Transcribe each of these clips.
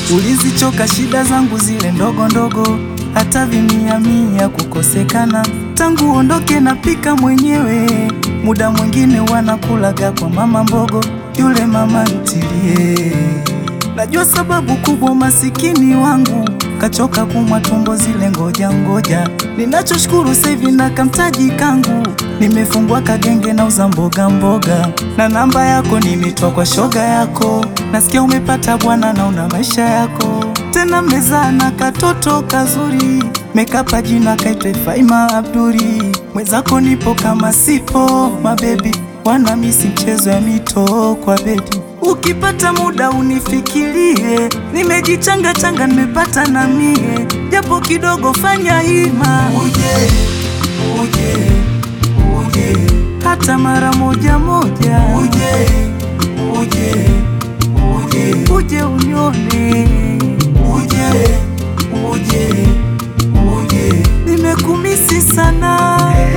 Ulizichoka shida zangu zile ndogo ndogo, hata vimia mia kukosekana. Tangu ondoke napika mwenyewe, muda mwingine wanakulaga kwa mama mbogo, yule mama ntilie. Najua sababu kubwa masikini wangu kachoka kumwa tumbo zile ngoja ngoja. Ninachoshukuru sasa hivi na kamtaji kangu, nimefungua kagenge na uza mboga mboga, na namba yako nimetwa kwa shoga yako. Nasikia umepata bwana na una maisha yako tena, mezaa na katoto kazuri, mekapa jina kaitwe Faima Abduri. Mwenzako nipo kama sipo, mabebi wana misi mchezo ya mito kwa bedi Ukipata muda unifikirie, nimejichanga changa, nimepata na mie japo kidogo, fanya hima uje, uje, uje, hata mara moja moja uje, uje, uje, uje unione uje, uje, uje, nimekumisi sana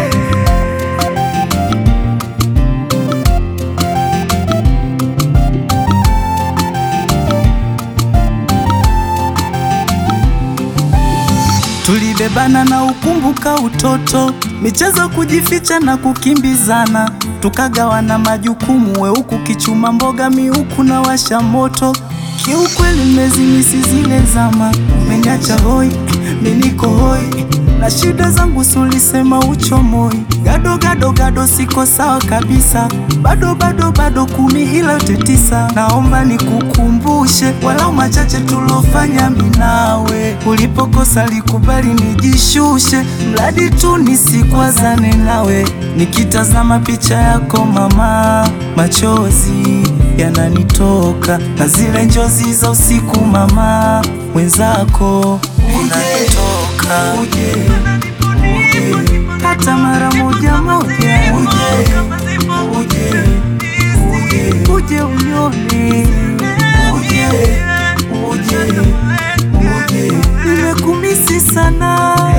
Tulibebana na ukumbuka utoto, michezo kujificha na kukimbizana, tukagawana majukumu, we huku kichuma mboga, mi huku na washa moto. Kiukweli nimezimisi zile zama, umeniacha hoi, mi niko hoi na shida zangu, sulisema uchomoi, gado gado gado, siko sawa kabisa, bado bado bado, kumi ila yote tisa. Naomba nikukumbushe walau machache tulofanya minawe, ulipokosa likubali nijishushe, mradi tu nisikwazane nawe. Nikitazama picha yako mama, machozi yananitoka na zile njozi za usiku mama, mwenzako unanitoka uje, uje, hata mara moja moja uje, uje, uje, uje unione uje, uje, uje, nimekumisi sana